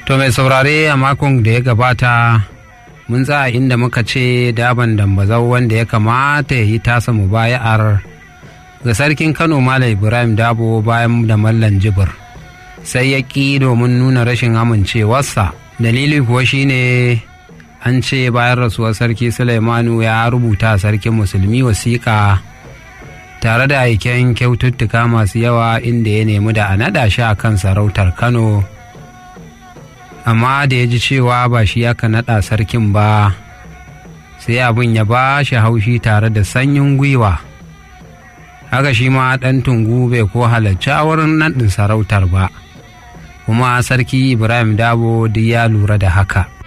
To mai saurare a makon da ya gabata mun tsaya inda muka ce daban dambazau wanda ya kamata ya yi tasa mubaya'ar ga sarkin Kano Malam Ibrahim Dabo bayan da Mallan Jibir sai ya ƙi domin nuna rashin amincewarsa dalili kuwa shine an ce bayan rasuwar sarki Sulaimanu ya rubuta sarkin musulmi wasiƙa tare da aiken kyaututtuka masu yawa inda ya nemi da a naɗa shi a kan sarautar Kano. amma da ya ji cewa ba shi aka naɗa sarkin ba sai abin ya ba shi haushi tare da sanyin gwiwa haka shi ma ɗan tungu bai ko halarci a wurin naɗin sarautar ba kuma sarki ibrahim dabo duk ya lura da haka